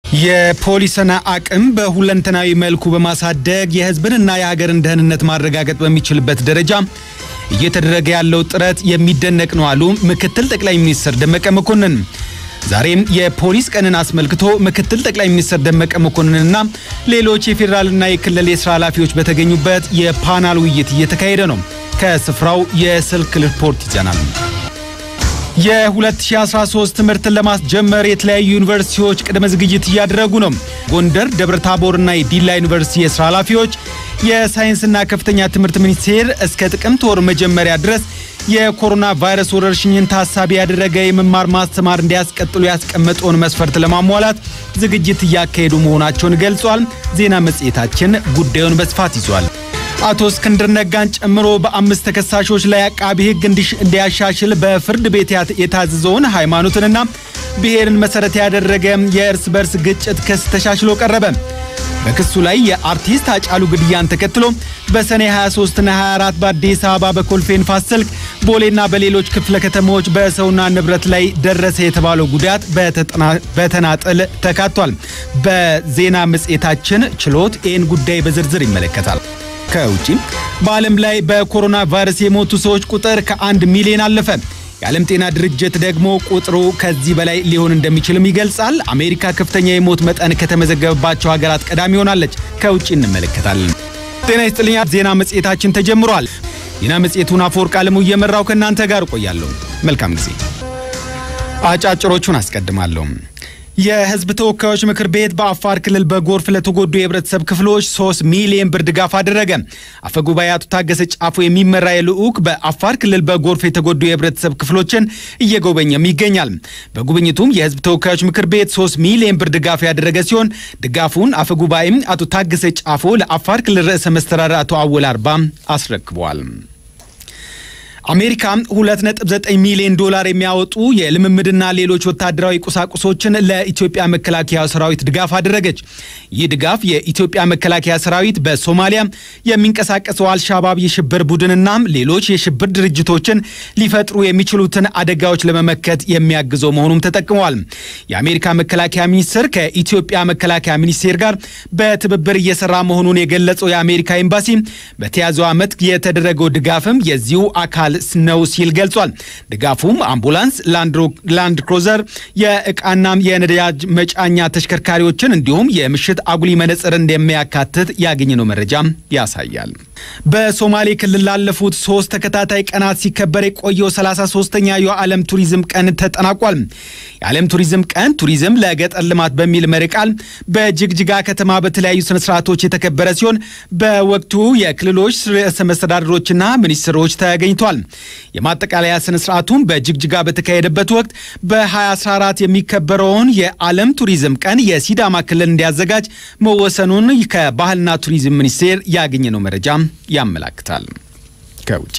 የፖሊስን አቅም በሁለንተናዊ መልኩ በማሳደግ የሕዝብንና የሀገርን ደህንነት ማረጋገጥ በሚችልበት ደረጃ እየተደረገ ያለው ጥረት የሚደነቅ ነው አሉ ምክትል ጠቅላይ ሚኒስትር ደመቀ መኮንን። ዛሬም የፖሊስ ቀንን አስመልክቶ ምክትል ጠቅላይ ሚኒስትር ደመቀ መኮንንና ሌሎች የፌዴራልና የክልል የስራ ኃላፊዎች በተገኙበት የፓናል ውይይት እየተካሄደ ነው። ከስፍራው የስልክ ሪፖርት ይዘናል። የ2013 ትምህርትን ለማስጀመር የተለያዩ ዩኒቨርሲቲዎች ቅድመ ዝግጅት እያደረጉ ነው። ጎንደር፣ ደብረ ታቦርና የዲላ ዩኒቨርሲቲ የስራ ኃላፊዎች የሳይንስና ከፍተኛ ትምህርት ሚኒስቴር እስከ ጥቅምት ወር መጀመሪያ ድረስ የኮሮና ቫይረስ ወረርሽኝን ታሳቢ ያደረገ የመማር ማስተማር እንዲያስቀጥሉ ያስቀመጠውን መስፈርት ለማሟላት ዝግጅት እያካሄዱ መሆናቸውን ገልጿል። ዜና መጽሔታችን ጉዳዩን በስፋት ይዟል። አቶ እስክንድር ነጋን ጨምሮ በአምስት ተከሳሾች ላይ አቃቢ ሕግ እንዲያሻሽል በፍርድ ቤት የታዘዘውን ሃይማኖትንና ብሔርን መሰረት ያደረገ የእርስ በርስ ግጭት ክስ ተሻሽሎ ቀረበ። በክሱ ላይ የአርቲስት ሃጫሉ ግድያን ተከትሎ በሰኔ 23ና 24 በአዲስ አበባ በኮልፌ ንፋስ ስልክ ቦሌና በሌሎች ክፍለ ከተሞች በሰውና ንብረት ላይ ደረሰ የተባለው ጉዳት በተናጠል ተካቷል። በዜና መጽሔታችን ችሎት ይህን ጉዳይ በዝርዝር ይመለከታል። ከውጪ በዓለም ላይ በኮሮና ቫይረስ የሞቱ ሰዎች ቁጥር ከአንድ ሚሊዮን አለፈ። የዓለም ጤና ድርጅት ደግሞ ቁጥሩ ከዚህ በላይ ሊሆን እንደሚችልም ይገልጻል። አሜሪካ ከፍተኛ የሞት መጠን ከተመዘገበባቸው ሀገራት ቀዳሚ ሆናለች። ከውጭ እንመለከታለን። ጤና ይስጥልኛ። ዜና መጽሔታችን ተጀምሯል። ዜና መጽሔቱን አፈወርቅ አለሙ እየመራው ከእናንተ ጋር እቆያለሁ። መልካም ጊዜ። አጫጭሮቹን አስቀድማለሁ። የሕዝብ ተወካዮች ምክር ቤት በአፋር ክልል በጎርፍ ለተጎዱ የህብረተሰብ ክፍሎች 3 ሚሊዮን ብር ድጋፍ አደረገ። አፈጉባኤ አቶ ታገሰ ጫፎ የሚመራ የልዑክ በአፋር ክልል በጎርፍ የተጎዱ የህብረተሰብ ክፍሎችን እየጎበኘም ይገኛል። በጉብኝቱም የሕዝብ ተወካዮች ምክር ቤት 3 ሚሊዮን ብር ድጋፍ ያደረገ ሲሆን ድጋፉን አፈጉባኤም አቶ ታገሰ ጫፎ ለአፋር ክልል ርዕሰ መስተዳድር አቶ አወል አርባ አስረክበዋል። አሜሪካ 2.9 ሚሊዮን ዶላር የሚያወጡ የልምምድና ሌሎች ወታደራዊ ቁሳቁሶችን ለኢትዮጵያ መከላከያ ሰራዊት ድጋፍ አደረገች። ይህ ድጋፍ የኢትዮጵያ መከላከያ ሰራዊት በሶማሊያ የሚንቀሳቀሰው አልሻባብ የሽብር ቡድንና ሌሎች የሽብር ድርጅቶችን ሊፈጥሩ የሚችሉትን አደጋዎች ለመመከት የሚያግዘው መሆኑም ተጠቅመዋል። የአሜሪካ መከላከያ ሚኒስቴር ከኢትዮጵያ መከላከያ ሚኒስቴር ጋር በትብብር እየሰራ መሆኑን የገለጸው የአሜሪካ ኤምባሲ በተያዘው ዓመት የተደረገው ድጋፍም የዚሁ አካል ነው ሲል ገልጿል። ድጋፉም አምቡላንስ፣ ላንድ ክሮዘር፣ የእቃና የነዳጅ መጫኛ ተሽከርካሪዎችን እንዲሁም የምሽት አጉሊ መነጽር እንደሚያካትት ያገኘነው መረጃ ያሳያል። በሶማሌ ክልል ላለፉት ሶስት ተከታታይ ቀናት ሲከበር የቆየው 33ኛ የዓለም ቱሪዝም ቀን ተጠናቋል። የዓለም ቱሪዝም ቀን ቱሪዝም ለገጠር ልማት በሚል መሪ ቃል በጅግጅጋ ከተማ በተለያዩ ስነስርዓቶች የተከበረ ሲሆን በወቅቱ የክልሎች ርዕሰ መስተዳድሮችና ሚኒስትሮች ተገኝቷል። የማጠቃለያ ስነስርዓቱም በጅግጅጋ በተካሄደበት ወቅት በ2014 የሚከበረውን የዓለም ቱሪዝም ቀን የሲዳማ ክልል እንዲያዘጋጅ መወሰኑን ከባህልና ቱሪዝም ሚኒስቴር ያገኘነው መረጃ ያመላክታል። ከውጭ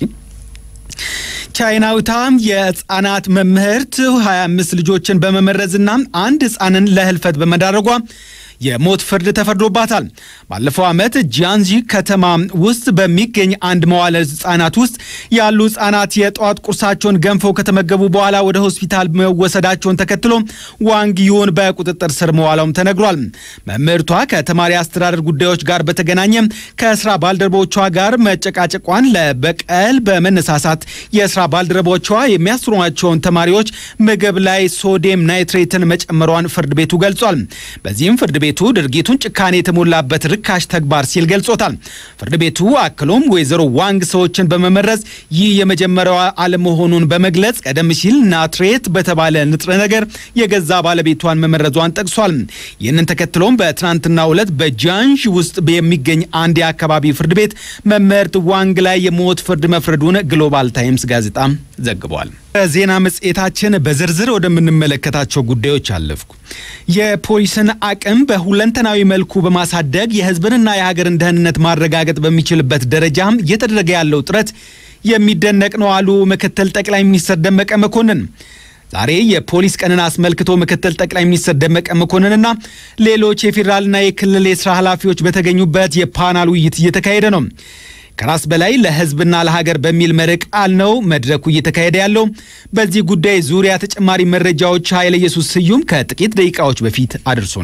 ቻይናዊቷ የህፃናት መምህርት 25 ልጆችን በመመረዝና አንድ ህፃንን ለህልፈት በመዳረጓ የሞት ፍርድ ተፈርዶባታል። ባለፈው ዓመት ጂያንጂ ከተማ ውስጥ በሚገኝ አንድ መዋለ ህጻናት ውስጥ ያሉ ህጻናት የጠዋት ቁርሳቸውን ገንፈው ከተመገቡ በኋላ ወደ ሆስፒታል መወሰዳቸውን ተከትሎ ዋንግ ዩን በቁጥጥር ስር መዋላውም ተነግሯል። መምህርቷ ከተማሪ አስተዳደር ጉዳዮች ጋር በተገናኘ ከስራ ባልደረቦቿ ጋር መጨቃጨቋን ለበቀል በመነሳሳት የስራ ባልደረቦቿ የሚያስሯቸውን ተማሪዎች ምግብ ላይ ሶዲየም ናይትሬትን መጨመሯን ፍርድ ቤቱ ገልጿል። በዚህም ፍርድ ቤቱ ድርጊቱን ጭካኔ የተሞላበት ርካሽ ተግባር ሲል ገልጾታል። ፍርድ ቤቱ አክሎም ወይዘሮ ዋንግ ሰዎችን በመመረዝ ይህ የመጀመሪያዋ አለመሆኑን በመግለጽ ቀደም ሲል ናትሬት በተባለ ንጥረ ነገር የገዛ ባለቤቷን መመረዟን ጠቅሷል። ይህንን ተከትሎም በትናንትናው ዕለት በጃንሽ ውስጥ የሚገኝ አንድ የአካባቢ ፍርድ ቤት መምህርት ዋንግ ላይ የሞት ፍርድ መፍረዱን ግሎባል ታይምስ ጋዜጣ ዘግቧል። በዜና መጽሔታችን በዝርዝር ወደምንመለከታቸው ጉዳዮች አለፍኩ። የፖሊስን አቅም በሁለንተናዊ መልኩ በማሳደግ የሕዝብንና የሀገርን ደህንነት ማረጋገጥ በሚችልበት ደረጃ እየተደረገ ያለው ጥረት የሚደነቅ ነው አሉ ምክትል ጠቅላይ ሚኒስትር ደመቀ መኮንን። ዛሬ የፖሊስ ቀንን አስመልክቶ ምክትል ጠቅላይ ሚኒስትር ደመቀ መኮንንና ሌሎች የፌዴራልና የክልል የስራ ኃላፊዎች በተገኙበት የፓናል ውይይት እየተካሄደ ነው። ከራስ በላይ ለህዝብና ለሀገር በሚል መሪ ቃል ነው መድረኩ እየተካሄደ ያለው። በዚህ ጉዳይ ዙሪያ ተጨማሪ መረጃዎች ኃይለ ኢየሱስ ስዩም ከጥቂት ደቂቃዎች በፊት አድርሶናል።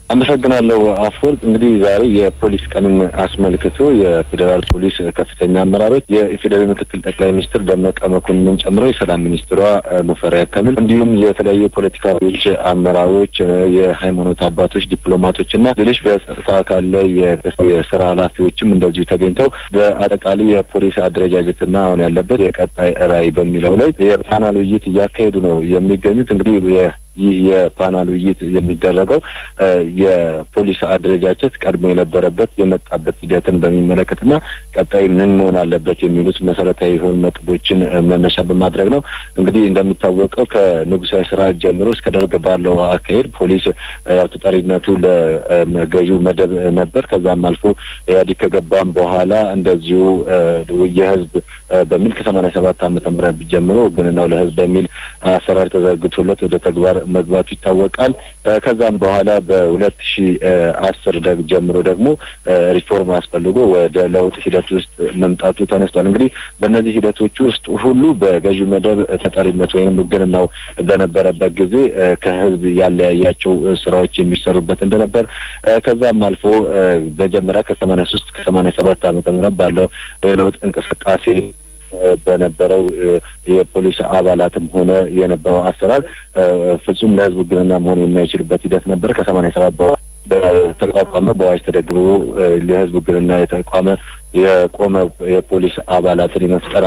አመሰግናለሁ አፈወርቅ። እንግዲህ ዛሬ የፖሊስ ቀንን አስመልክቶ የፌዴራል ፖሊስ ከፍተኛ አመራሮች የኢፌዴራል ምክትል ጠቅላይ ሚኒስትር ደመቀ መኮንንን ጨምሮ የሰላም ሚኒስትሯ ሙፈሪያት ካሚል እንዲሁም የተለያዩ የፖለቲካ ፓርቲዎች አመራሮች፣ የሃይማኖት አባቶች፣ ዲፕሎማቶች እና ሌሎች በጸጥታ አካል ላይ የስራ ኃላፊዎችም እንደዚሁ ተገኝተው በአጠቃላይ የፖሊስ አደረጃጀትና አሁን ያለበት የቀጣይ ራዕይ በሚለው ላይ የፓናል ውይይት እያካሄዱ ነው የሚገኙት እንግዲህ ይህ የፓናል ውይይት የሚደረገው የፖሊስ አደረጃጀት ቀድሞ የነበረበት የመጣበት ሂደትን በሚመለከትና ቀጣይ ምን መሆን አለበት የሚሉት መሰረታዊ የሆኑ ነጥቦችን መነሻ በማድረግ ነው። እንግዲህ እንደሚታወቀው ከንጉሳዊ ስርዓት ጀምሮ እስከ ደርግ ባለው አካሄድ ፖሊስ ያው ተጠሪነቱ ለገዢው መደብ ነበር። ከዛም አልፎ ኢህአዴግ ከገባም በኋላ እንደዚሁ የህዝብ በሚል ከሰማንያ ሰባት ዓመተ ምህረት ጀምሮ ውግንናው ለህዝብ በሚል አሰራር ተዘርግቶለት ወደ ተግባር መግባቱ ይታወቃል። ከዛም በኋላ በሁለት ሺ አስር ደግ ጀምሮ ደግሞ ሪፎርም አስፈልጎ ወደ ለውጥ ሂደት ውስጥ መምጣቱ ተነስቷል። እንግዲህ በእነዚህ ሂደቶች ውስጥ ሁሉ በገዢው መደብ ተጠሪነት ወይም ውግንናው በነበረበት ጊዜ ከህዝብ ያለያያቸው ስራዎች የሚሰሩበት እንደነበር ከዛም አልፎ መጀመሪያ ከሰማንያ ሶስት ከሰማንያ ሰባት ዓመተ ምህረት ባለው የለውጥ እንቅስቃሴ በነበረው የፖሊስ አባላትም ሆነ የነበረው አሰራር ፍጹም ለህዝብ ውግንና መሆን የማይችልበት ሂደት ነበር። ከሰማንያ ሰባት በተቋቋመ በአዋጅ ተደግቦ ለህዝብ ውግንና የተቋመ የቆመ የፖሊስ አባላትን የመፍጠር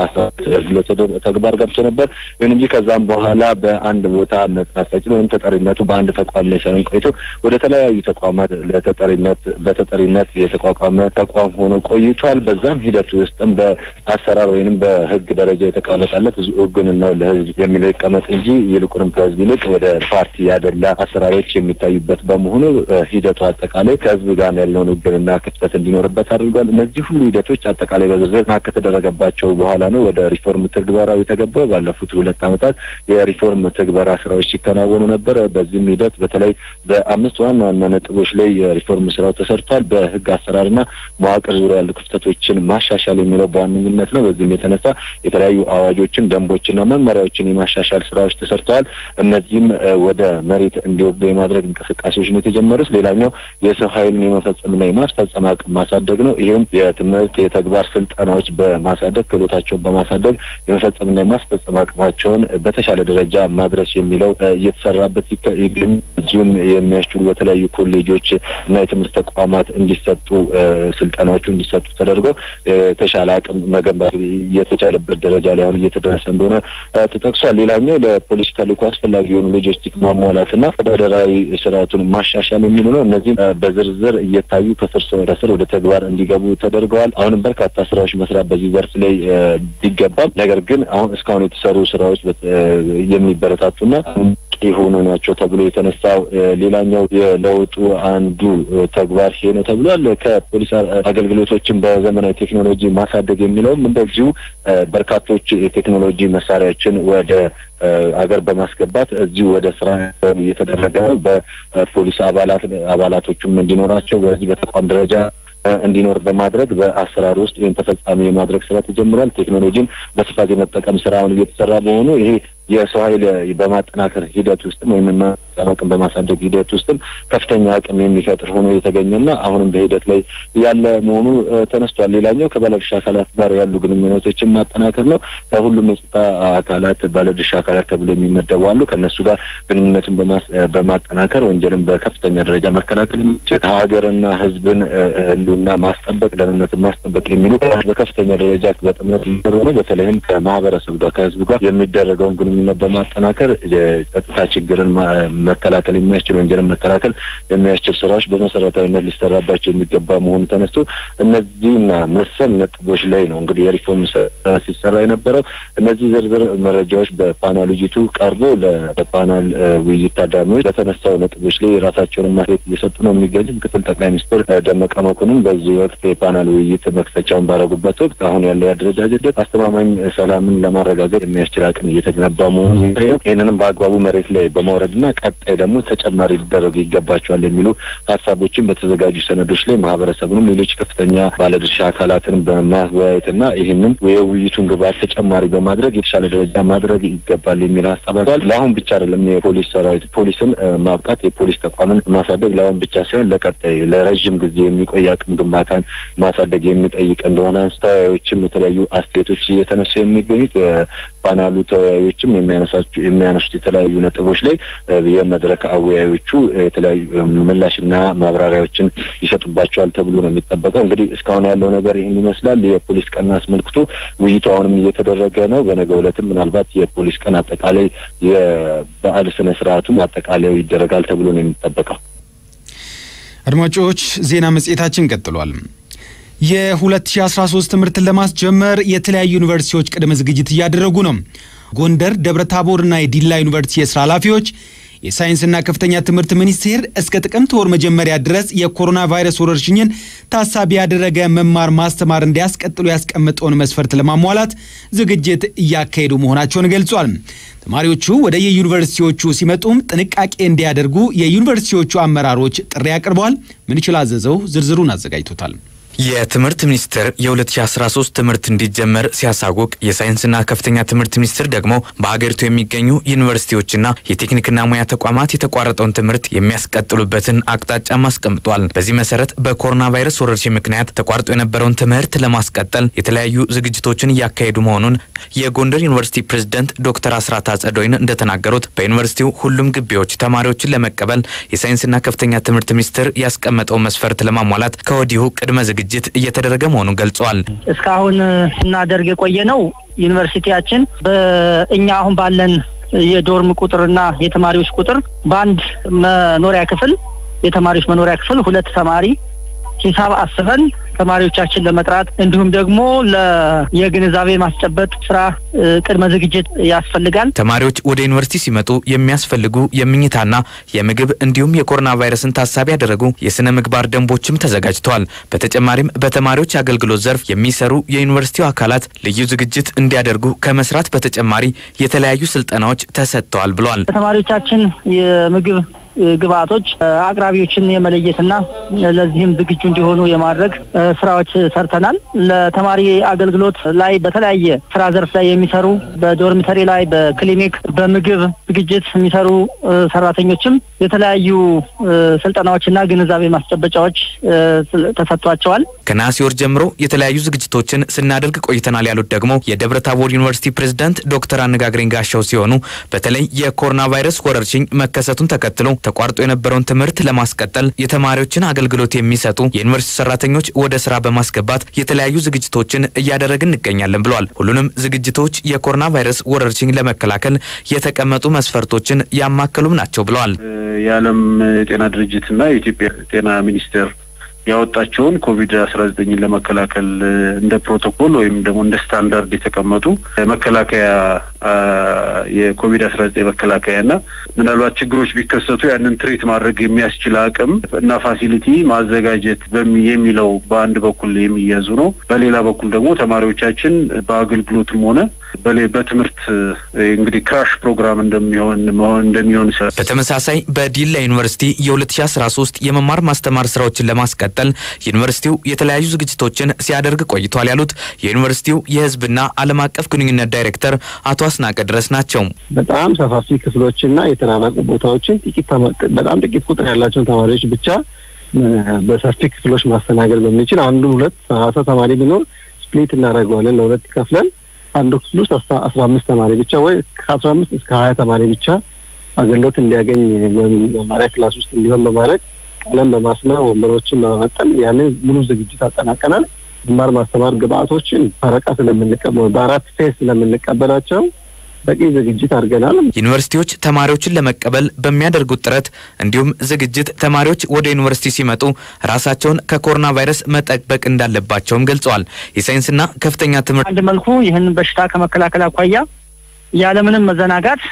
ተግባር ገብቶ ነበር። ይሁን እንጂ ከዛም በኋላ በአንድ ቦታ መጽናት ወይም ተጠሪነቱ በአንድ ተቋም ላይ ሳይሆን ቆይቶ ወደ ተለያዩ ተቋማት ለተጠሪነት በተጠሪነት የተቋቋመ ተቋም ሆኖ ቆይቷል። በዛም ሂደት ውስጥም በአሰራር ወይንም በህግ ደረጃ የተቀመጠለት ውግንናው ለህዝብ የሚለው ይቀመጥ እንጂ ይልቁንም ከህዝብ ይልቅ ወደ ፓርቲ ያደላ አሰራሮች የሚታዩበት በመሆኑ ሂደቱ አጠቃላይ ከህዝብ ጋር ያለውን ውግንና ክፍተት እንዲኖርበት አድርጓል። እነዚህ ሁሉ ሂደቶች አጠቃላይ በዝርዝር ና ከተደረገባቸው በኋላ ነው ወደ ሪፎርም ትግበራው የተገባው። ባለፉት ሁለት ዓመታት የሪፎርም ትግበራ ስራዎች ሲከናወኑ ነበር። በዚህም ሂደት በተለይ በአምስት ዋና ዋና ነጥቦች ላይ የሪፎርም ስራው ተሰርቷል። በህግ አሰራርና መዋቅር ዙሪያ ያሉ ክፍተቶችን ማሻሻል የሚለው በዋነኝነት ነው። በዚህም የተነሳ የተለያዩ አዋጆችን፣ ደንቦችና መመሪያዎችን የማሻሻል ስራዎች ተሰርተዋል። እነዚህም ወደ መሬት እንዲወርዱ የማድረግ እንቅስቃሴዎች ነው የተጀመሩት። ሌላኛው የሰው ኃይልን የመፈጸምና የማስፈጸም አቅም ማሳደግ ነው። ይህም የትምህርት የተግባር ስልጠናዎች በማሳደግ ክህሎታቸውን በማሳደግ የመፈጸምና የማስፈጸም አቅማቸውን በተሻለ ደረጃ ማድረስ የሚለው እየተሰራበት ይገኝ እዚሁም የሚያስችሉ በተለያዩ ኮሌጆች እና የትምህርት ተቋማት እንዲሰጡ ስልጠናዎቹ እንዲሰጡ ተደርጎ የተሻለ አቅም መገንባት የተቻለበት ደረጃ ላይ አሁን እየተደረሰ እንደሆነ ተጠቅሷል። ሌላኛው ለፖሊስ ተልዕኮ አስፈላጊ የሆኑ ሎጂስቲክ ማሟላትና አስተዳደራዊ ስርዓቱን ማሻሻል የሚሉ ነው። እነዚህም በዝርዝር እየታዩ ከስር ወደ ስር ወደ ተግባር እንዲገቡ ተደርገዋል። አሁንም በርካታ ስራዎች መስራት በዚህ ዘርፍ ላይ ቢገባም ነገር ግን አሁን እስካሁን የተሰሩ ስራዎች የሚበረታቱና የሆኑ ናቸው ተብሎ የተነሳው ሌላኛው የለውጡ አንዱ ተግባር ይሄ ነው ተብሏል። ከፖሊስ አገልግሎቶችን በዘመናዊ ቴክኖሎጂ ማሳደግ የሚለውም እንደዚሁ በርካቶች የቴክኖሎጂ መሳሪያዎችን ወደ አገር በማስገባት እዚሁ ወደ ስራ እየተደረገ ነው። በፖሊስ አባላት አባላቶቹም እንዲኖራቸው በዚህ በተቋም ደረጃ እንዲኖር በማድረግ በአሰራር ውስጥ ወይም ተፈጻሚ የማድረግ ስራ ተጀምሯል። ቴክኖሎጂን በስፋት የመጠቀም ስራ አሁን እየተሰራ በሆኑ ይሄ የሰው ኃይል በማጠናከር ሂደት ውስጥም ወይም አቅም በማሳደግ ሂደት ውስጥም ከፍተኛ አቅም የሚፈጥር ሆኖ የተገኘና አሁንም በሂደት ላይ ያለ መሆኑ ተነስቷል። ሌላኛው ከባለድርሻ አካላት ጋር ያሉ ግንኙነቶችን ማጠናከር ነው። ከሁሉም የጸጥታ አካላት ባለድርሻ አካላት ተብሎ የሚመደቡ አሉ። ከእነሱ ጋር ግንኙነትን በማጠናከር ወንጀልን በከፍተኛ ደረጃ መከላከል የሚችል ሀገርና ሕዝብን ህልውና ማስጠበቅ፣ ደህንነትን ማስጠበቅ የሚሉ በከፍተኛ ደረጃ በጥምረት የሚሰሩ ነው። በተለይም ከማህበረሰብ ጋር ከህዝቡ ጋር የሚደረገውን ግንኙነት በማጠናከር የጸጥታ ችግርን መከላከል የሚያስችል ወንጀልን መከላከል የሚያስችል ስራዎች በመሰረታዊነት ሊሰራባቸው የሚገባ መሆኑ ተነስቶ እነዚህና መሰል ነጥቦች ላይ ነው እንግዲህ የሪፎርም ስራ ሲሰራ የነበረው። እነዚህ ዝርዝር መረጃዎች በፓናል ውይይቱ ቀርቦ ለፓናል ውይይት ታዳሚዎች በተነሳው ነጥቦች ላይ የራሳቸውን ማስሬት እየሰጡ ነው የሚገኙ ምክትል ጠቅላይ ሚኒስትር ደመቀ መኮንን በዚህ ወቅት የፓናል ውይይት መክፈቻውን ባረጉበት ወቅት አሁን ያለው የአደረጃጀት አስተማማኝ ሰላምን ለማረጋገጥ የሚያስችል አቅም እየተገነባ መሆኑ ይህንንም በአግባቡ መሬት ላይ በማውረድና ቀጣይ ደግሞ ተጨማሪ ሊደረጉ ይገባቸዋል የሚሉ ሀሳቦችን በተዘጋጁ ሰነዶች ላይ ማህበረሰቡንም ሌሎች ከፍተኛ ባለድርሻ አካላትን በማወያየትና ይህንን የውይይቱን ግብዓት ተጨማሪ በማድረግ የተሻለ ደረጃ ማድረግ ይገባል የሚል ሀሳብ አል ለአሁን ብቻ አይደለም የፖሊስ ሰራዊት ፖሊስን ማብቃት የፖሊስ ተቋምን ማሳደግ ለአሁን ብቻ ሳይሆን ለቀጣይ ለረዥም ጊዜ የሚቆይ አቅም ግንባታን ማሳደግ የሚጠይቅ እንደሆነ ተወያዮችም የተለያዩ አስተያየቶች እየተነሱ የሚገኙት ፓናሉ ተወያዮችም የሚያነሱት የተለያዩ ነጥቦች ላይ የመድረክ አወያዮቹ የተለያዩ ምላሽና ማብራሪያዎችን ይሰጡባቸዋል ተብሎ ነው የሚጠበቀው። እንግዲህ እስካሁን ያለው ነገር ይህን ይመስላል። የፖሊስ ቀን አስመልክቶ ውይይቱ አሁንም እየተደረገ ነው። በነገው ዕለትም ምናልባት የፖሊስ ቀን አጠቃላይ የበዓል ስነ ስርዓቱም አጠቃላዩ ይደረጋል ተብሎ ነው የሚጠበቀው። አድማጮች ዜና መጽሔታችን ቀጥሏል። የ2013 ትምህርትን ለማስጀመር የተለያዩ ዩኒቨርሲቲዎች ቅድመ ዝግጅት እያደረጉ ነው። ጎንደር፣ ደብረ ታቦርና የዲላ ዩኒቨርሲቲ የስራ ኃላፊዎች የሳይንስና ከፍተኛ ትምህርት ሚኒስቴር እስከ ጥቅምት ወር መጀመሪያ ድረስ የኮሮና ቫይረስ ወረርሽኝን ታሳቢ ያደረገ መማር ማስተማር እንዲያስቀጥሉ ያስቀመጠውን መስፈርት ለማሟላት ዝግጅት እያካሄዱ መሆናቸውን ገልጿል። ተማሪዎቹ ወደ የዩኒቨርሲቲዎቹ ሲመጡም ጥንቃቄ እንዲያደርጉ የዩኒቨርሲቲዎቹ አመራሮች ጥሪ አቅርበዋል። ምንችል አዘዘው ዝርዝሩን አዘጋጅቶታል። የትምህርት ሚኒስቴር የ2013 ትምህርት እንዲጀመር ሲያሳውቅ የሳይንስና ከፍተኛ ትምህርት ሚኒስቴር ደግሞ በሀገሪቱ የሚገኙ ዩኒቨርሲቲዎችና የቴክኒክና ሙያ ተቋማት የተቋረጠውን ትምህርት የሚያስቀጥሉበትን አቅጣጫም አስቀምጧል። በዚህ መሰረት በኮሮና ቫይረስ ወረርሽኝ ምክንያት ተቋርጦ የነበረውን ትምህርት ለማስቀጠል የተለያዩ ዝግጅቶችን እያካሄዱ መሆኑን የጎንደር ዩኒቨርሲቲ ፕሬዝደንት ዶክተር አስራት አጸደወይን እንደተናገሩት በዩኒቨርሲቲው ሁሉም ግቢዎች ተማሪዎችን ለመቀበል የሳይንስና ከፍተኛ ትምህርት ሚኒስቴር ያስቀመጠው መስፈርት ለማሟላት ከወዲሁ ቅድመ ዝግጅት ዝግጅት እየተደረገ መሆኑን ገልጸዋል። እስካሁን ስናደርግ የቆየ ነው። ዩኒቨርሲቲያችን በእኛ አሁን ባለን የዶርም ቁጥርና የተማሪዎች ቁጥር በአንድ መኖሪያ ክፍል የተማሪዎች መኖሪያ ክፍል ሁለት ተማሪ ሂሳብ አስበን ተማሪዎቻችን ለመጥራት እንዲሁም ደግሞ የግንዛቤ ማስጨበጥ ስራ ቅድመ ዝግጅት ያስፈልጋል። ተማሪዎች ወደ ዩኒቨርሲቲ ሲመጡ የሚያስፈልጉ የምኝታና የምግብ እንዲሁም የኮሮና ቫይረስን ታሳቢ ያደረጉ የስነ ምግባር ደንቦችም ተዘጋጅተዋል። በተጨማሪም በተማሪዎች አገልግሎት ዘርፍ የሚሰሩ የዩኒቨርሲቲው አካላት ልዩ ዝግጅት እንዲያደርጉ ከመስራት በተጨማሪ የተለያዩ ስልጠናዎች ተሰጥተዋል ብሏል። ተማሪዎቻችን የምግብ ግብአቶች አቅራቢዎችን የመለየትና ለዚህም ዝግጁ እንዲሆኑ የማድረግ ስራዎች ሰርተናል። ለተማሪ አገልግሎት ላይ በተለያየ ስራ ዘርፍ ላይ የሚሰሩ በዶርሚተሪ ላይ፣ በክሊኒክ፣ በምግብ ዝግጅት የሚሰሩ ሰራተኞችም የተለያዩ ስልጠናዎችና ግንዛቤ ማስጨበጫዎች ተሰጥቷቸዋል። ከነሐሴ ወር ጀምሮ የተለያዩ ዝግጅቶችን ስናደርግ ቆይተናል ያሉት ደግሞ የደብረ ታቦር ዩኒቨርሲቲ ፕሬዝዳንት ዶክተር አነጋግረኝ ጋሻው ሲሆኑ በተለይ የኮሮና ቫይረስ ወረርሽኝ መከሰቱን ተከትሎ ተቋርጦ የነበረውን ትምህርት ለማስቀጠል የተማሪዎችን አገልግሎት የሚሰጡ የዩኒቨርሲቲ ሰራተኞች ወደ ስራ በማስገባት የተለያዩ ዝግጅቶችን እያደረግን እንገኛለን ብለዋል። ሁሉንም ዝግጅቶች የኮሮና ቫይረስ ወረርሽኝ ለመከላከል የተቀመጡ መስፈርቶችን ያማከሉም ናቸው ብለዋል። የዓለም የጤና ድርጅትና የኢትዮጵያ ጤና ሚኒስቴር ያወጣቸውን ኮቪድ አስራ ዘጠኝን ለመከላከል እንደ ፕሮቶኮል ወይም ደግሞ እንደ ስታንዳርድ የተቀመጡ መከላከያ የኮቪድ አስራ ዘጠኝ መከላከያና ምናልባት ችግሮች ቢከሰቱ ያንን ትሪት ማድረግ የሚያስችል አቅም እና ፋሲሊቲ ማዘጋጀት የሚለው በአንድ በኩል የሚያዙ ነው። በሌላ በኩል ደግሞ ተማሪዎቻችን በአገልግሎትም ሆነ በትምህርት እንግዲህ ክራሽ ፕሮግራም እንደሚሆን እንደሚሆን በተመሳሳይ በዲላ ዩኒቨርሲቲ የ2013 የመማር ማስተማር ስራዎችን ለማስቀጠል ዩኒቨርሲቲው የተለያዩ ዝግጅቶችን ሲያደርግ ቆይቷል ያሉት የዩኒቨርሲቲው የሕዝብና ዓለም አቀፍ ግንኙነት ዳይሬክተር አቶ አስናቀ ድረስ ናቸው። በጣም ሰፋፊ ክፍሎችና የተናናቁ ቦታዎችን ጥቂት በጣም ጥቂት ቁጥር ያላቸውን ተማሪዎች ብቻ በሰፊ ክፍሎች ማስተናገድ በሚችል አንዱ ሁለት ሰላሳ ተማሪ ቢኖር ስፕሊት እናደርገዋለን ለሁለት ከፍለን አንዱ ክፍል ውስጥ አስራ አምስት ተማሪ ብቻ ወይ ከአስራ አምስት እስከ ሀያ ተማሪ ብቻ አገልግሎት እንዲያገኝ መማሪያ ክላስ ውስጥ እንዲሆን በማድረግ ቀለም በማስመር ወንበሮችን በመመጠን ያንን ሙሉ ዝግጅት አጠናቀናል። መማር ማስተማር ግብአቶችን ፈረቃ ስለምንቀበል በአራት ፌስ ስለምንቀበላቸው በቂ ዝግጅት አድርገናል። ዩኒቨርሲቲዎች ተማሪዎችን ለመቀበል በሚያደርጉት ጥረት እንዲሁም ዝግጅት ተማሪዎች ወደ ዩኒቨርሲቲ ሲመጡ ራሳቸውን ከኮሮና ቫይረስ መጠበቅ እንዳለባቸውም ገልጸዋል። የሳይንስና ከፍተኛ ትምህርት አንድ መልኩ ይህን በሽታ ከመከላከል አኳያ ያለምንም መዘናጋት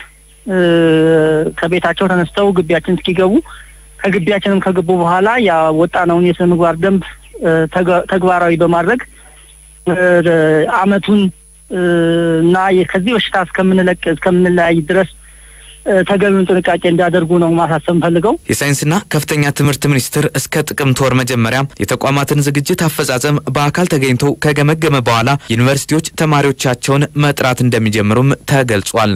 ከቤታቸው ተነስተው ግቢያችን እስኪገቡ ከግቢያችንም ከገቡ በኋላ ያወጣነውን የስነ ምግባር ደንብ ተግባራዊ በማድረግ አመቱን እና ከዚህ በሽታ እስከምንለቅ እስከምንለያይ ድረስ ተገቢውን ጥንቃቄ እንዲያደርጉ ነው ማሳሰብ ፈልገው። የሳይንስና ከፍተኛ ትምህርት ሚኒስቴር እስከ ጥቅምት ወር መጀመሪያ የተቋማትን ዝግጅት አፈጻጸም በአካል ተገኝቶ ከገመገመ በኋላ ዩኒቨርሲቲዎች ተማሪዎቻቸውን መጥራት እንደሚጀምሩም ተገልጿል።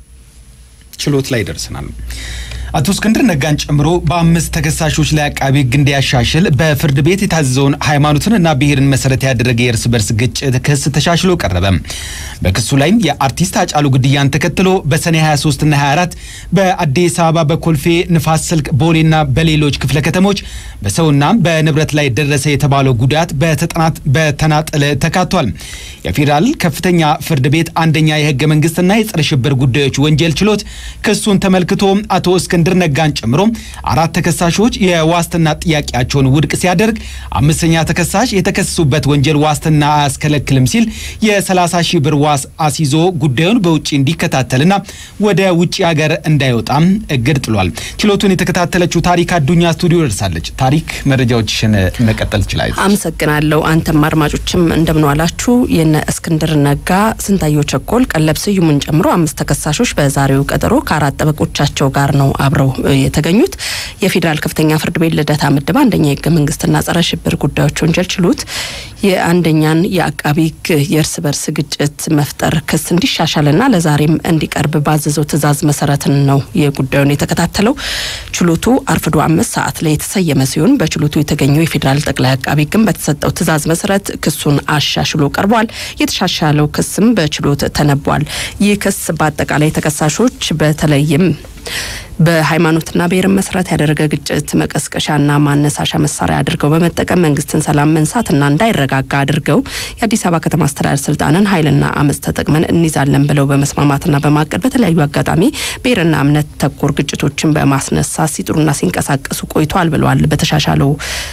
ችሎት ላይ ደርሰናል። አቶ እስክንድር ነጋን ጨምሮ በአምስት ተከሳሾች ላይ አቃቢ ሕግ እንዲያሻሽል በፍርድ ቤት የታዘዘውን ሃይማኖትንና ብሔርን መሰረት ያደረገ የእርስ በርስ ግጭት ክስ ተሻሽሎ ቀረበ። በክሱ ላይም የአርቲስት አጫሉ ግድያን ተከትሎ በሰኔ 23ና 24 በአዲስ አበባ በኮልፌ ንፋስ ስልክ ቦሌና በሌሎች ክፍለ ከተሞች በሰውና በንብረት ላይ ደረሰ የተባለው ጉዳት በተናጠል ተካቷል። የፌዴራል ከፍተኛ ፍርድ ቤት አንደኛ የህገ መንግስትና የጸረ ሽብር ጉዳዮች ወንጀል ችሎት ክሱን ተመልክቶ አቶ እስክንድር ነጋን ጨምሮ አራት ተከሳሾች የዋስትና ጥያቄያቸውን ውድቅ ሲያደርግ አምስተኛ ተከሳሽ የተከሰሱበት ወንጀል ዋስትና አያስከለክልም ሲል የ30 ሺህ ብር ዋስ አስይዞ ጉዳዩን በውጭ እንዲከታተልና ወደ ውጭ ሀገር እንዳይወጣም እግድ ጥሏል። ችሎቱን የተከታተለችው ታሪክ አዱኛ ስቱዲዮ ደርሳለች። ታሪክ መረጃዎችሽን መቀጠል ትችላለች። አመሰግናለሁ። አንተም አድማጮችም እንደምንዋላችሁ። የነ እስክንድር ነጋ፣ ስንታየው ቸኮል፣ ቀለብ ስዩምን ጨምሮ አምስት ተከሳሾች በዛሬው ቀጠሮ ከአራት ጠበቆቻቸው ጋር ነው አብረው የተገኙት። የፌዴራል ከፍተኛ ፍርድ ቤት ልደታ ምድብ አንደኛ የህገ መንግስትና ጸረ ሽብር ጉዳዮች ወንጀል ችሎት የአንደኛን የአቃቢ ህግ የእርስ በርስ ግጭት መፍጠር ክስ እንዲሻሻልና ለዛሬም እንዲቀርብ ባዘዘው ትዕዛዝ መሰረትን ነው የጉዳዩን የተከታተለው። ችሎቱ አርፍዶ አምስት ሰዓት ላይ የተሰየመ ሲሆን በችሎቱ የተገኘው የፌዴራል ጠቅላይ አቃቢ ህግም በተሰጠው ትዕዛዝ መሰረት ክሱን አሻሽሎ ቀርቧል። የተሻሻለው ክስም በችሎት ተነቧል። ይህ ክስ በአጠቃላይ ተከሳሾች በተለይም በሃይማኖትና ብሔርን መሰረት ያደረገ ግጭት መቀስቀሻና ማነሳሻ መሳሪያ አድርገው በመጠቀም መንግስትን ሰላም መንሳትና እንዳይረጋጋ አድርገው የአዲስ አበባ ከተማ አስተዳደር ስልጣንን ኃይልና አመፅ ተጠቅመን እንይዛለን ብለው በመስማማትና በማቀድ በተለያዩ አጋጣሚ ብሔርና እምነት ተኮር ግጭቶችን በማስነሳት ሲጥሩና ሲንቀሳቀሱ ቆይተዋል ብለዋል። በተሻሻለው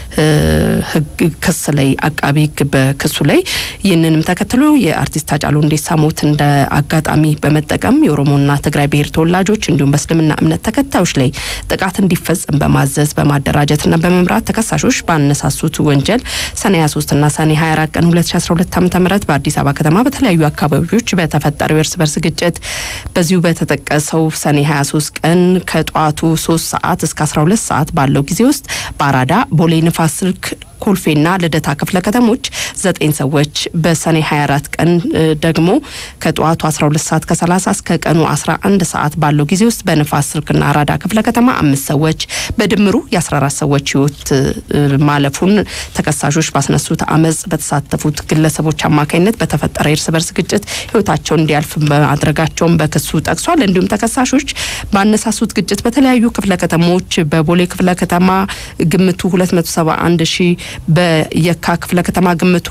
ህግ ክስ ላይ አቃቢ ህግ በክሱ ላይ ይህንንም ተከትሎ የአርቲስት ሃጫሉ ሁንዴሳ ሞት እንደ አጋጣሚ በመጠቀም የኦሮሞና ትግራይ ብሔር ተወላጆች እንዲሁም በእስልምና እምነት ተከታዮች ላይ ጥቃት እንዲፈጸም በማዘዝ በማደራጀትና በመምራት ተከሳሾች ባነሳሱት ወንጀል ሰኔ 23ና ሰኔ 24 ቀን 2012 ዓ.ም በአዲስ አበባ ከተማ በተለያዩ አካባቢዎች በተፈጠረው የእርስ በርስ ግጭት በዚሁ በተጠቀሰው ሰኔ 23 ቀን ከጠዋቱ 3 ሰዓት እስከ 12 ሰዓት ባለው ጊዜ ውስጥ በአራዳ ቦሌ ንፋስ ስልክ ኮልፌና ልደታ ክፍለ ከተሞች ዘጠኝ ሰዎች በሰኔ 24 ቀን ደግሞ ከጠዋቱ 12 ሰዓት ከ30 እስከ ቀኑ 11 ሰዓት ባለው ጊዜ ውስጥ በንፋስ ስልክና አራዳ ክፍለ ከተማ አምስት ሰዎች በድምሩ የ14 ሰዎች ህይወት ማለፉን ተከሳሾች ባስነሱት አመፅ በተሳተፉት ግለሰቦች አማካኝነት በተፈጠረ የእርስ በርስ ግጭት ህይወታቸውን እንዲያልፍ በማድረጋቸውን በክሱ ጠቅሷል። እንዲሁም ተከሳሾች ባነሳሱት ግጭት በተለያዩ ክፍለ ከተሞች በቦሌ ክፍለ ከተማ ግምቱ 271 ሺህ በየካ ክፍለ ከተማ ግምቱ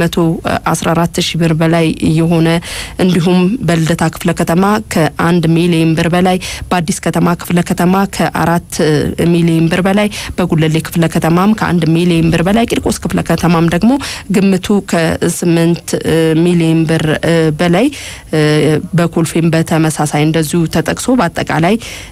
114 ሺህ ብር በላይ የሆነ እንዲሁም በልደታ ክፍለ ከተማ ከአንድ ሚሊዮን ብር በላይ በአዲስ ከተማ ክፍለ ከተማ ከአራት ሚሊዮን ብር በላይ በጉለሌ ክፍለ ከተማም ከአንድ ሚሊዮን ብር በላይ ቂርቆስ ክፍለ ከተማም ደግሞ ግምቱ ከስምንት ሚሊዮን ብር በላይ በኮልፌም በተመሳሳይ እንደዚሁ ተጠቅሶ በአጠቃላይ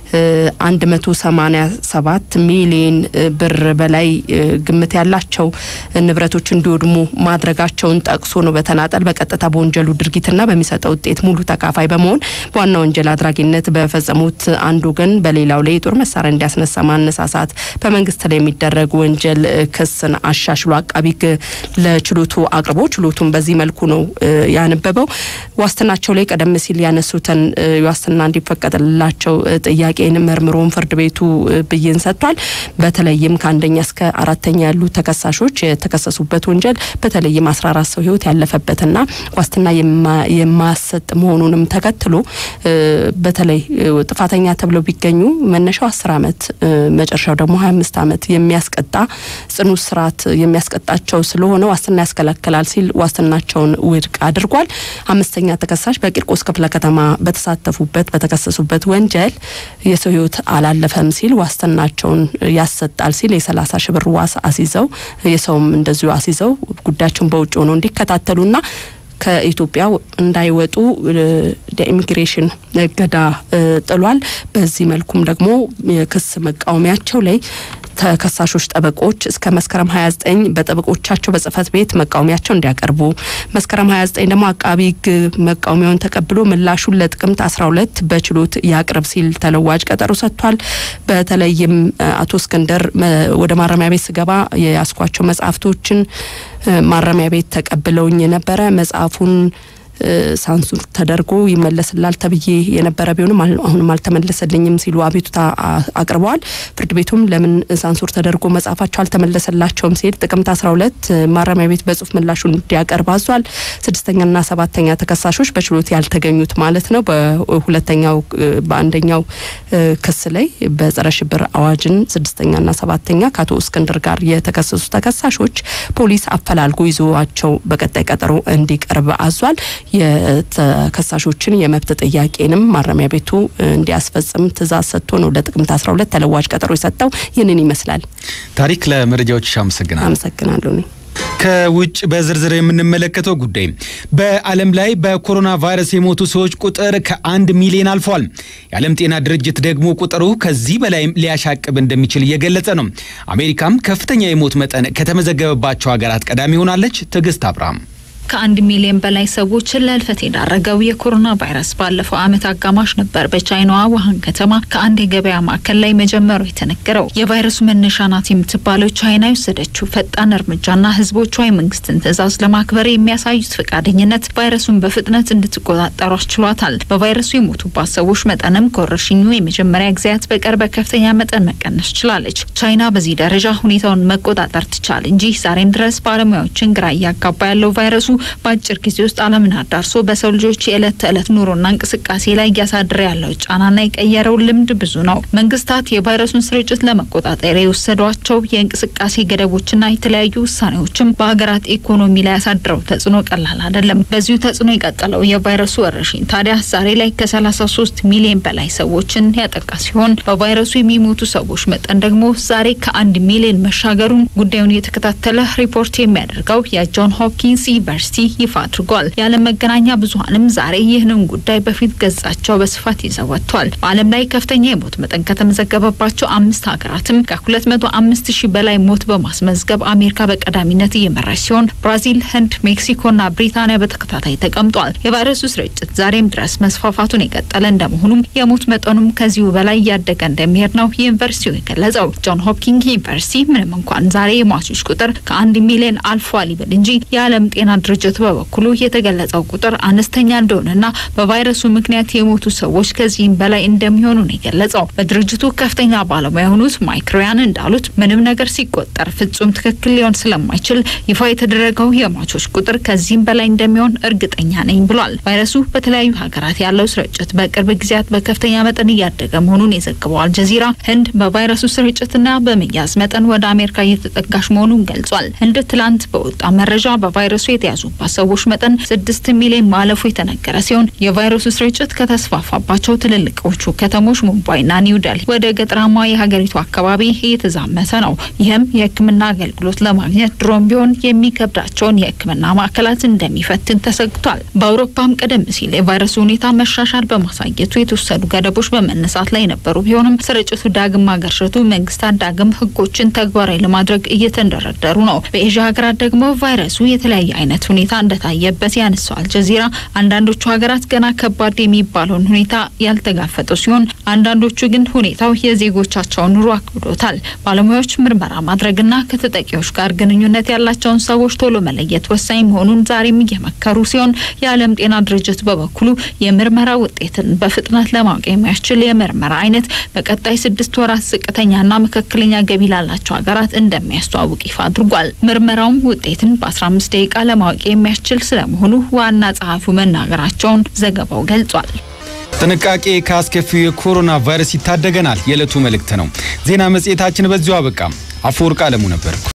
187 ሚሊዮን ብር በላይ ግምት ያላቸው ንብረቶች እንዲወድሙ ማድረጋቸውን ጠቅሶ ነው በተናጠል በቀጥታ በወንጀሉ ድርጊትና በሚሰጠው ውጤት ሙሉ ተካፋይ በመሆን በዋና ወንጀል አድራጊነት በፈጸሙት አንድ ወገን በሌላው ላይ የጦር መሳሪያ እንዲያስነሳ ማነሳሳት በመንግስት ላይ የሚደረግ ወንጀል ክስን አሻሽሎ አቃቢ ሕግ ለችሎቱ አቅርቦ ችሎቱን በዚህ መልኩ ነው ያነበበው። ዋስትናቸው ላይ ቀደም ሲል ያነሱትን ዋስትና እንዲፈቀድላቸው ጥያቄን መርምሮን ፍርድ ቤቱ ብይን ሰጥቷል። በተለይም ከአንደኛ እስከ አራተኛ ያሉ ተከሳሾች የተከሰሱበት ወንጀል በተለይም 14 ሰው ህይወት ያለፈበትና ዋስትና የማያሰጥ መሆኑንም ተከትሎ በተለይ ጥፋተኛ ተብለው ቢገኙ መነሻው 10 ዓመት መጨረሻው ደግሞ 25 ዓመት የሚያስቀጣ ጽኑ እስራት የሚያስቀጣቸው ስለሆነ ዋስትና ያስከለክላል ሲል ዋስትናቸውን ውድቅ አድርጓል። አምስተኛ ተከሳሽ በቂርቆስ ክፍለ ከተማ በተሳተፉበት በተከሰሱበት ወንጀል የሰው ህይወት አላለፈም ሲል ዋስትናቸውን ያሰጣል ሲል የሰላሳ ሺህ ብር ዋስ አስይዘው የሰውም እንደዚሁ አስይዘው ጉዳያቸውን በውጭ ሆነው እንዲከታተሉና ከኢትዮጵያ እንዳይወጡ የኢሚግሬሽን እገዳ ጥሏል። በዚህ መልኩም ደግሞ የክስ መቃወሚያቸው ላይ ተከሳሾች ጠበቆች እስከ መስከረም 29 በጠበቆቻቸው በጽህፈት ቤት መቃወሚያቸው እንዲያቀርቡ መስከረም 29 ደግሞ አቃቢ ሕግ መቃወሚያውን ተቀብሎ ምላሹን ለጥቅምት 12 በችሎት ያቅርብ ሲል ተለዋጭ ቀጠሮ ሰጥቷል። በተለይም አቶ እስክንድር ወደ ማረሚያ ቤት ስገባ የያስኳቸው መጽሐፍቶችን ማረሚያ ቤት ተቀብለውኝ የነበረ መጽሐፉን ሳንሱር ተደርጎ ይመለስላል ተብዬ የነበረ ቢሆንም አሁንም አልተመለሰልኝም ሲሉ አቤቱታ አቅርበዋል። ፍርድ ቤቱም ለምን ሳንሱር ተደርጎ መጽሐፋቸው አልተመለሰላቸውም ሲል ጥቅምት 12 ማረሚያ ቤት በጽሁፍ ምላሹን እንዲያቀርብ አዟል። ስድስተኛና ሰባተኛ ተከሳሾች በችሎት ያልተገኙት ማለት ነው። በሁለተኛው በአንደኛው ክስ ላይ በጸረ ሽብር አዋጅን ስድስተኛና ሰባተኛ ከአቶ እስክንድር ጋር የተከሰሱ ተከሳሾች ፖሊስ አፈላልጎ ይዞዋቸው በቀጣይ ቀጠሮ እንዲቀርብ አዟል። የተከሳሾችን የመብት ጥያቄንም ማረሚያ ቤቱ እንዲያስፈጽም ትእዛዝ ሰጥቶ ነው ለጥቅምት 12 ተለዋጭ ቀጠሮ የሰጠው። ይህንን ይመስላል። ታሪክ ለመረጃዎች አመሰግናለሁ። አመሰግናለሁ እኔ ከውጭ በዝርዝር የምንመለከተው ጉዳይ በዓለም ላይ በኮሮና ቫይረስ የሞቱ ሰዎች ቁጥር ከአንድ ሚሊዮን አልፏል። የዓለም ጤና ድርጅት ደግሞ ቁጥሩ ከዚህ በላይ ሊያሻቅብ እንደሚችል እየገለጸ ነው። አሜሪካም ከፍተኛ የሞት መጠን ከተመዘገበባቸው ሀገራት ቀዳሚ ሆናለች። ትዕግስት አብርሃም ከአንድ ሚሊዮን በላይ ሰዎችን ለህልፈት የዳረገው የኮሮና ቫይረስ ባለፈው ዓመት አጋማሽ ነበር በቻይናዋ ውሃን ከተማ ከአንድ የገበያ ማዕከል ላይ መጀመሩ የተነገረው። የቫይረሱ መነሻ ናት የምትባለው ቻይና የወሰደችው ፈጣን እርምጃና ህዝቦቿ የመንግስትን ትዕዛዝ ለማክበር የሚያሳዩት ፈቃደኝነት ቫይረሱን በፍጥነት እንድትቆጣጠሩ አስችሏታል። በቫይረሱ የሞቱባት ሰዎች መጠንም ከወረርሽኙ የመጀመሪያ ጊዜያት በቀር በከፍተኛ መጠን መቀነስ ችላለች። ቻይና በዚህ ደረጃ ሁኔታውን መቆጣጠር ትቻል እንጂ ዛሬም ድረስ ባለሙያዎችን ግራ እያጋባ ያለው ቫይረሱ በአጭር ጊዜ ውስጥ ዓለምን አዳርሶ በሰው ልጆች የዕለት ተዕለት ኑሮና እንቅስቃሴ ላይ እያሳደረ ያለው ጫናና የቀየረው ልምድ ብዙ ነው። መንግስታት የቫይረሱን ስርጭት ለመቆጣጠር የወሰዷቸው የእንቅስቃሴ ገደቦችና የተለያዩ ውሳኔዎችም በሀገራት ኢኮኖሚ ላይ ያሳድረው ተጽዕኖ ቀላል አይደለም። በዚሁ ተጽዕኖ የቀጠለው የቫይረሱ ወረርሽኝ ታዲያ ዛሬ ላይ ከ33 ሚሊዮን በላይ ሰዎችን ያጠቃ ሲሆን በቫይረሱ የሚሞቱ ሰዎች መጠን ደግሞ ዛሬ ከአንድ ሚሊዮን መሻገሩን ጉዳዩን የተከታተለ ሪፖርት የሚያደርገው የጆን ሆፕኪንስ ዩኒቨርሲቲ ይፋ አድርጓል። የዓለም መገናኛ ብዙኃንም ዛሬ ይህንን ጉዳይ በፊት ገጻቸው በስፋት ይዘው ወጥቷል። በዓለም ላይ ከፍተኛ የሞት መጠን ከተመዘገበባቸው አምስት ሀገራትም ከ205 ሺህ በላይ ሞት በማስመዝገብ አሜሪካ በቀዳሚነት እየመራች ሲሆን ብራዚል፣ ህንድ፣ ሜክሲኮና ብሪታንያ በተከታታይ ተቀምጧል። የቫይረሱ ስርጭት ዛሬም ድረስ መስፋፋቱን የቀጠለ እንደመሆኑም የሞት መጠኑም ከዚሁ በላይ እያደገ እንደሚሄድ ነው ዩኒቨርሲቲው የገለጸው። ጆን ሆፕኪንስ ዩኒቨርሲቲ ምንም እንኳን ዛሬ የሟቾች ቁጥር ከአንድ ሚሊዮን አልፏል ይበል እንጂ የዓለም ጤና ድርጅት በበኩሉ የተገለጸው ቁጥር አነስተኛ እንደሆነና በቫይረሱ ምክንያት የሞቱ ሰዎች ከዚህም በላይ እንደሚሆኑ ነው የገለጸው። በድርጅቱ ከፍተኛ ባለሙያ የሆኑት ማይክ ሪያን እንዳሉት ምንም ነገር ሲቆጠር ፍጹም ትክክል ሊሆን ስለማይችል ይፋ የተደረገው የሟቾች ቁጥር ከዚህም በላይ እንደሚሆን እርግጠኛ ነኝ ብሏል። ቫይረሱ በተለያዩ ሀገራት ያለው ስርጭት በቅርብ ጊዜያት በከፍተኛ መጠን እያደገ መሆኑን የዘገበው አልጀዚራ ህንድ በቫይረሱ ስርጭትና በመያዝ መጠን ወደ አሜሪካ እየተጠጋች መሆኑን ገልጿል። ህንድ ትላንት በወጣ መረጃ በቫይረሱ የተያዙባት ሰዎች መጠን ስድስት ሚሊዮን ማለፉ የተነገረ ሲሆን የቫይረሱ ስርጭት ከተስፋፋባቸው ትልልቆቹ ከተሞች ሙምባይና ኒው ደልሂ ወደ ገጠራማ የሀገሪቱ አካባቢ እየተዛመተ ነው። ይህም የሕክምና አገልግሎት ለማግኘት ድሮም ቢሆን የሚከብዳቸውን የሕክምና ማዕከላት እንደሚፈትን ተሰግቷል። በአውሮፓም ቀደም ሲል የቫይረሱ ሁኔታ መሻሻል በማሳየቱ የተወሰዱ ገደቦች በመነሳት ላይ የነበሩ ቢሆንም ስርጭቱ ዳግም ማገርሸቱ መንግስታት ዳግም ሕጎችን ተግባራዊ ለማድረግ እየተንደረደሩ ነው። በኤዥያ ሀገራት ደግሞ ቫይረሱ የተለያየ አይነት ሁኔታ እንደታየበት ያነሳው አልጀዚራ አንዳንዶቹ ሀገራት ገና ከባድ የሚባለውን ሁኔታ ያልተጋፈጡ ሲሆን አንዳንዶቹ ግን ሁኔታው የዜጎቻቸውን ኑሮ አክብዶታል። ባለሙያዎች ምርመራ ማድረግና ከተጠቂዎች ጋር ግንኙነት ያላቸውን ሰዎች ቶሎ መለየት ወሳኝ መሆኑን ዛሬም እየመከሩ ሲሆን የዓለም ጤና ድርጅት በበኩሉ የምርመራ ውጤትን በፍጥነት ለማወቅ የሚያስችል የምርመራ አይነት በቀጣይ ስድስት ወራት ዝቅተኛና መካከለኛ ገቢ ላላቸው ሀገራት እንደሚያስተዋውቅ ይፋ አድርጓል። ምርመራውም ውጤትን በ15 ደቂቃ ለማወቅ የሚያስችል ስለመሆኑ ዋና ጸሐፊው መናገራቸውን ዘገባው ገልጿል። ጥንቃቄ ከአስከፊው የኮሮና ቫይረስ ይታደገናል የዕለቱ መልእክት ነው። ዜና መጽሔታችን በዚሁ አበቃ። አፈወርቅ አለሙ ነበር።